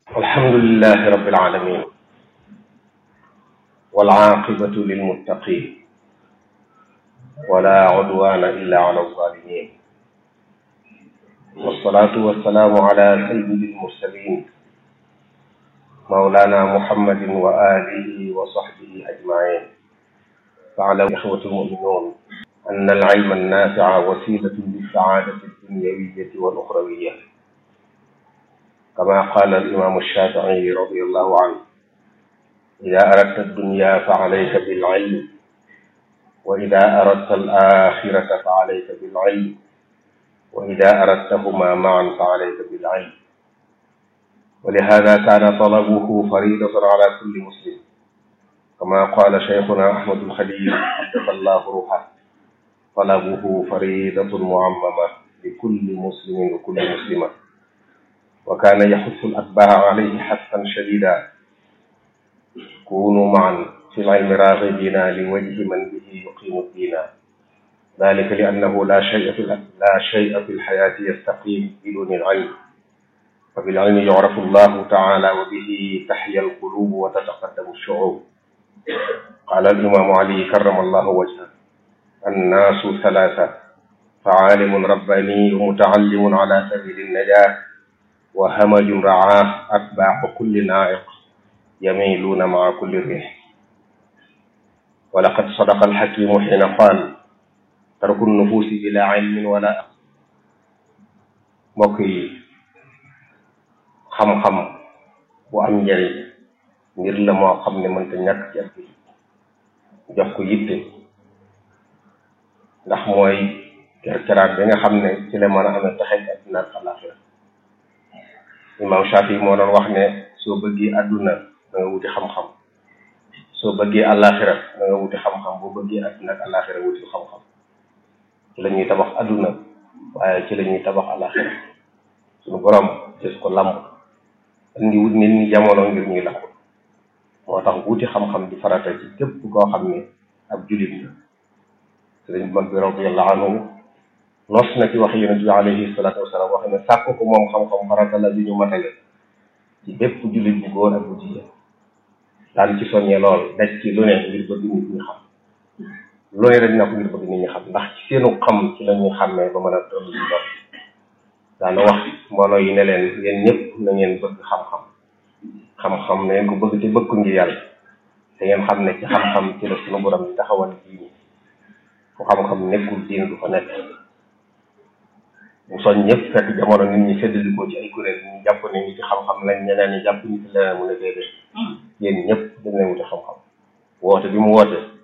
الحمد لله رب العالمين والعاقبة للمتقين ولا عدوان إلا على الظالمين والصلاة والسلام على سيد المرسلين مولانا محمد وآله وصحبه أجمعين فاعلموا إخوة المؤمنون أن العلم النافع وسيلة للسعادة الدنيوية والأخروية كما قال الإمام الشافعي رضي الله عنه إذا أردت الدنيا فعليك بالعلم وإذا أردت الآخرة فعليك بالعلم وإذا أردتهما معا فعليك بالعلم ولهذا كان طلبه فريضة على كل مسلم كما قال شيخنا أحمد الخليل قدس الله روحه طلبه فريضة معممة لكل مسلم وكل مسلمة وكان يحث الأتباع عليه حثا شديدا كونوا معا في العلم راغبين لوجه من به يقيم الدين ذلك لأنه لا شيء في لا شيء في الحياة يستقيم بدون العلم فبالعلم يعرف الله تعالى وبه تحيا القلوب وتتقدم الشعوب قال الإمام علي كرم الله وجهه الناس ثلاثة فعالم رباني ومتعلم على سبيل النجاة وهمج رعاه أتباع كل نائق يميلون مع كل ريح ولقد صدق الحكيم حين قال ترك النفوس بلا علم ولا mbokk yi xam-xam bu am njëriñ ngir la moo xam ne mënta ñàkk ci ak jox ko yitte ndax mooy kerkeraat bi nga xam ne ci la mën a amee taxej adduna ak àlaxira imam Shafi moo doon wax ne soo bëggee adduna da nga wuti xam-xam soo bëggee àlaxira da nga wuti xam-xam boo bëggee adduna ak àlaxira wuti xam-xam ci la ñuy tabax adduna waaye ci la ñuy tabax àlaxira suñu borom gis ko lamb indi wut nit ñi jamono ngir ñuy lakk moo tax wuti xam-xam di farata ci képp koo xam ne ab julit la sëriñ bu mag bi radiyallahu anhu nos na ci wax yonent bi alayhi salaatu wasalaam wax ne sàkk ko moom xam-xam farata la bi ñu matale ci bépp jullit bu góor ak bu jigéen daan ci soññee lool daj ci lu ne ngir bëgg nit ñi xam lu ne dañ na ko ngir bëgg nit ñi xam ndax ci seenu xam ci la ñuy xàmmee ba mën a toll ci doon daana wax mbooloo yi ne leen yéen ñëpp na ngeen bëgg xam-xam xam-xam na ngeen ko bëgg te bëgg ko ngir yàlla te ngeen xam ne ci xam-xam ci la sunu borom di taxawal diini fu xam-xam nekkul diine du fa nekk mu soñ ñëpp fekk jamono nit ñi séddali ko ci ay kuréel ñu jàpp ne ñi ci xam-xam lañ ñeneen ñi jàpp ñu ci leneen mu ne déedéet yéen ñëpp dañ leen wuti xam-xam woote bi mu woote